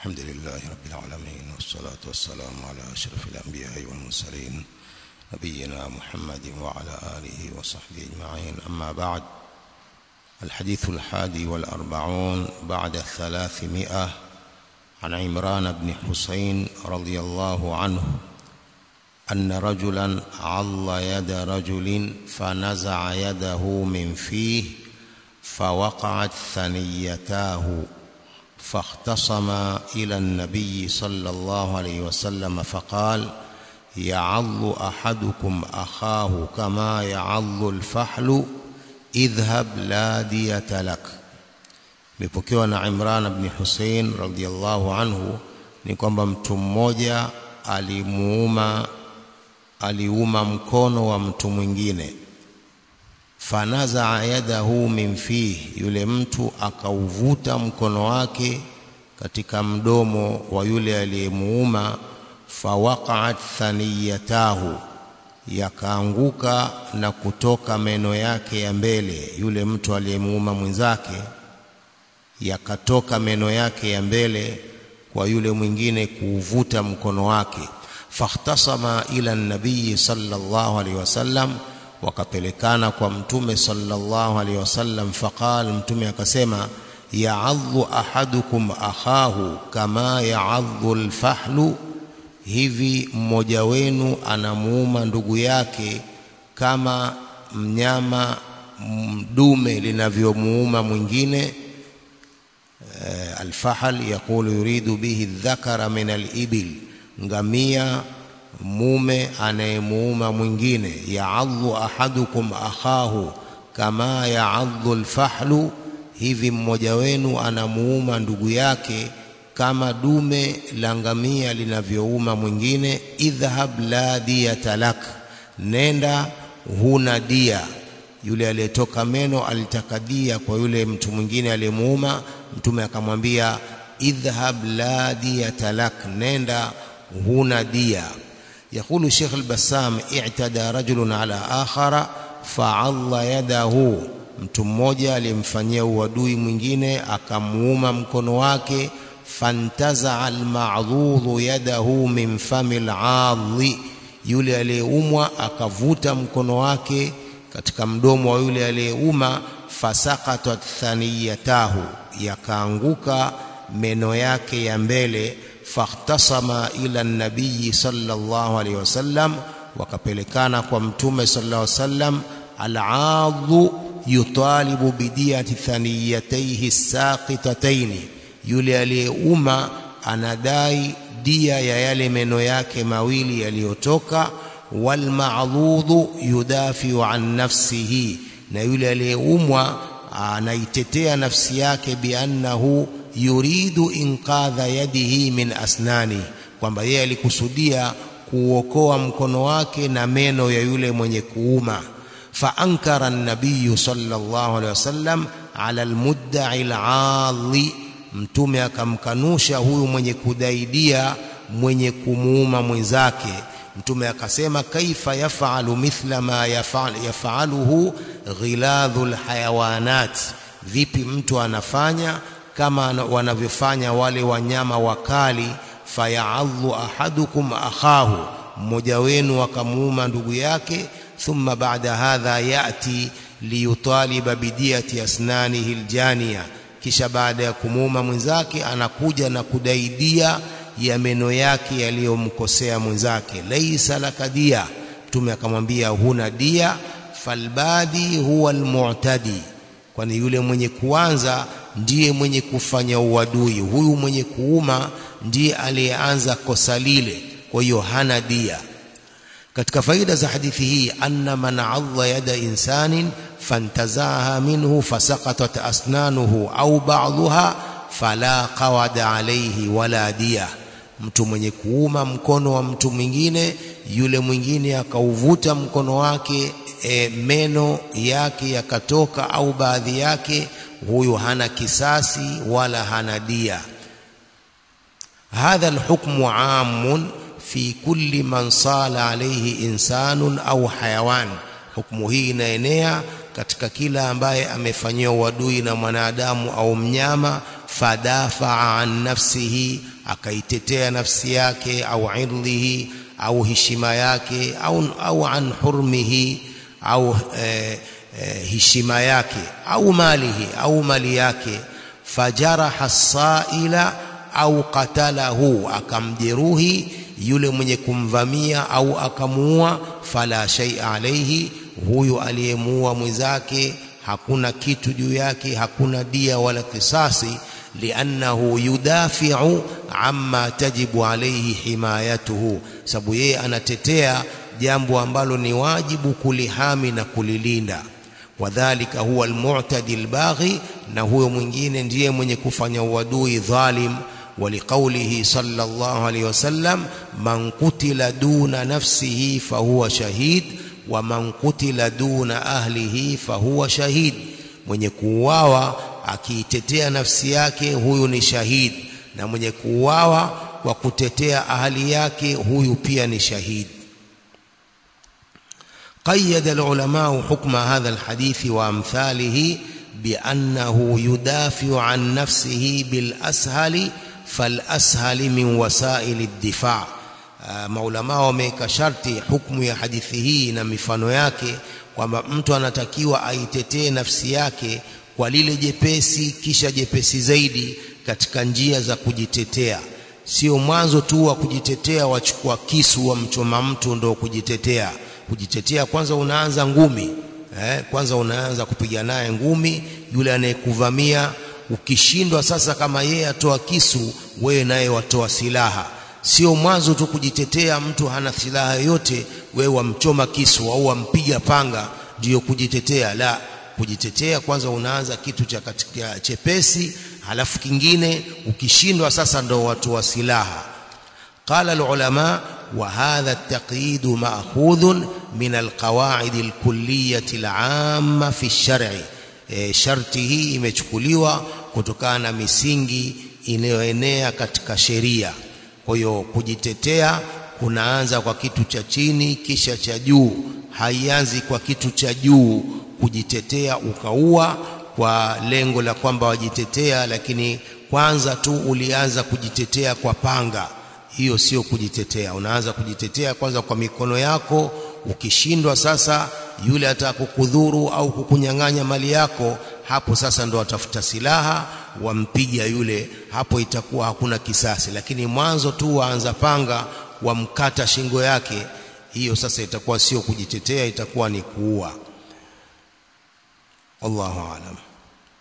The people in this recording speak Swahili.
الحمد لله رب العالمين والصلاة والسلام على أشرف الأنبياء والمرسلين نبينا محمد وعلى آله وصحبه أجمعين أما بعد الحديث الحادي والأربعون بعد الثلاثمائة عن عمران بن حسين رضي الله عنه أن رجلا عض يد رجل فنزع يده من فيه فوقعت ثنيتاه فاختصم إلى النبي صلى الله عليه وسلم فقال يعض أحدكم أخاه كما يعض الفحل اذهب لا دية لك imepokewa na Imran ibn Hussein radhiallahu anhu ni kwamba mtu mmoja alimuuma aliuma mkono wa mtu mwingine fanazaa yadahu min fihi yule mtu akauvuta mkono wake katika mdomo wa yule aliyemuuma fawaqa'at thaniyatahu yakaanguka na kutoka meno yake ya mbele yule mtu aliyemuuma mwenzake yakatoka meno yake ya mbele kwa yule mwingine kuuvuta mkono wake fakhtasama ila nabii sallallahu alaihi wasallam wakapelekana kwa mtume sallallahu alaihi wasallam faqal mtume akasema ya'adhu ahadukum akhahu kama ya'adhu alfahlu hivi mmoja wenu anamuuma ndugu yake kama mnyama mdume linavyomuuma mwingine alfahal yaqulu yuridu bihi dhakara min alibil ngamia mume anayemuuma mwingine ya'adhu ahadukum akhahu kama ya'adhu alfahlu hivi mmoja wenu anamuuma ndugu yake kama dume la ngamia linavyouma mwingine idhhab la diyata lak nenda huna dia yule aliyetoka meno alitaka dia kwa yule mtu mwingine aliyemuuma mtume akamwambia idhhab la diyata lak nenda huna dia يقول الشيخ البسام اعتدى رجل على آخر فعض يده mtu mmoja alimfanyia uadui mwingine akamuuma mkono wake fantaza almadhudhu yadahu min fami aladhi yule aliyeumwa akavuta mkono wake katika mdomo wa yule aliyeuma fasaqatat thaniyatahu yakaanguka meno yake ya mbele fakhtasama ila nabii sallallahu alaihi wasallam wakapelekana kwa mtume sallallahu alaihi wasallam al'adhu yutalibu bidiyati thaniyataihi saqitataini yule aliyeuma anadai dia ya yale meno yake mawili yaliyotoka walma'dhudhu yudafiu an nafsihi na yule aliyeumwa anaitetea nafsi yake biannahu yuridu inqadha yadihi min asnani kwamba yeye alikusudia kuokoa mkono wake na meno ya yule mwenye kuuma faankara an-nabiy sallallahu alaihi wasallam ala al-mudda'i al-'adhi mtume akamkanusha huyu mwenye kudaidia mwenye kumuuma mwenzake mtume akasema kaifa yafalu mithla ma yafaluhu ghiladhul hayawanat vipi mtu anafanya kama wanavyofanya wale wanyama wakali fayaadhu ahadukum akhahu mmoja wenu akamuuma ndugu yake thumma baada hadha yati liyutaliba bidiyati asnanihi aljaniya kisha baada ya kumuuma mwenzake anakuja na kudaidia ya meno yake yaliyomkosea mwenzake laisa lakadia mtume akamwambia huna dia falbadi huwa almu'tadi kwani yule mwenye kuanza ndiye mwenye kufanya uadui huyu mwenye kuuma ndiye aliyeanza kosa lile kwa hiyo hana dia katika faida za hadithi hii anna man adha yada insanin fantazaha minhu fasaqatat asnanuhu au ba'dhuha fala qawada alayhi wala dia mtu mwenye kuuma mkono wa mtu mwingine yule mwingine akauvuta mkono wake e, meno yake yakatoka au baadhi yake huyu hana kisasi wala hana dia hadha alhukmu amun fi kulli man sala alayhi insanun au hayawan hukumu hii inaenea katika kila ambaye amefanyiwa uadui na mwanadamu au mnyama fadafaa an nafsihi akaitetea nafsi yake au irdhihi au heshima yake au, au an hurmihi au eh, eh, heshima yake au malihi au mali yake fajaraha saila au qatalahu akamjeruhi yule mwenye kumvamia au akamuua fala shay alayhi huyu aliyemuua mwenzake hakuna kitu juu yake hakuna dia wala kisasi liannahu yudafi'u amma tajibu alayhi himayatuhu sababu yeye anatetea jambo ambalo ni wajibu kulihami na kulilinda wadhalika huwa almu'tadi albaghi na huyo mwingine ndiye mwenye kufanya uadui dhalim ولقوله صلى الله عليه وسلم من قتل دون نفسه فهو شهيد ومن قتل دون أهله فهو شهيد mwenye kuuawa akiitetea nafsi yake huyu ni shahid na mwenye kuuawa kwa kutetea ahali yake huyu pia ni shahid قيد العلماء حكم هذا الحديث وامثاله بانه يدافع عن نفسه بالاسهل فالاسهل من وسائل الدفاع maulama wameweka sharti hukumu ya hadithi hii na mifano yake kwamba mtu anatakiwa aitetee nafsi yake kwa lile jepesi kisha jepesi zaidi katika njia za kujitetea sio mwanzo tu wa kujitetea wachukua kisu wa mchoma mtu ndo kujitetea kujitetea kwanza unaanza ngumi eh, kwanza unaanza kupiga naye ngumi yule anayekuvamia ukishindwa sasa kama yeye atoa kisu wewe naye watoa silaha sio mwanzo tu kujitetea mtu hana silaha yoyote wewe wamchoma kisu au wampiga panga ndiyo kujitetea la kujitetea kwanza unaanza kitu cha katika chepesi halafu kingine ukishindwa sasa ndo watu wa silaha قال العلماء وهذا التقييد مأخوذ من القواعد الكلية العامة في الشرع sharti hii imechukuliwa kutokana na misingi inayoenea katika sheria kwa hiyo kujitetea kunaanza kwa kitu cha chini kisha cha juu haianzi kwa kitu cha juu kujitetea ukaua kwa lengo la kwamba wajitetea lakini kwanza tu ulianza kujitetea kwa panga hiyo sio kujitetea unaanza kujitetea kwanza kwa mikono yako ukishindwa sasa yule atakukudhuru au kukunyang'anya mali yako hapo sasa ndo watafuta silaha wampiga yule hapo itakuwa hakuna kisasi lakini mwanzo tu waanza panga wamkata shingo yake hiyo sasa itakuwa sio kujitetea itakuwa ni kuua wallahu aalam